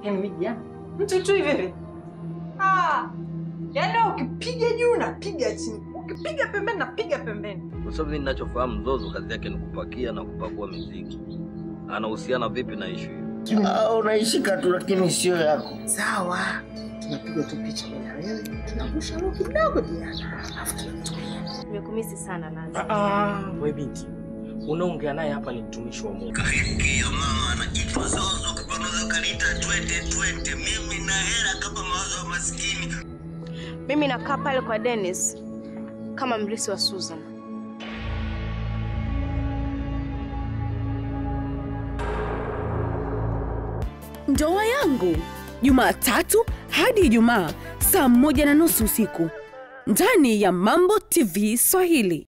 Yaani mimi jana mtu tu hivi hivi. Ah. Yaani wewe ukipiga juu napiga chini. Ukipiga pembeni napiga pembeni. Kwa sababu mimi ninachofahamu Zozo kazi yake ni kupakia na kupakua mizigo. Anahusiana vipi na ishu hiyo? Ah, unaishika tu lakini sio yako. Sawa, tunapiga tu picha mimi na wewe, tunangusha roho kidogo Diana, alafu tunatulia. Nimekumisi sana Laza. Ah, we binti, unaongea naye hapa ni mtumishi wa Mungu. Hiyo mama anaitwa Zozo, kwa unaweza ukaniita twende twende. Mimi na hela kama mawazo wa maskini. Mimi nakaa pale kwa Dennis kama mrisi wa Susan. Ndoa yangu Jumatatu hadi Ijumaa saa moja na nusu usiku ndani ya Mambo TV Swahili.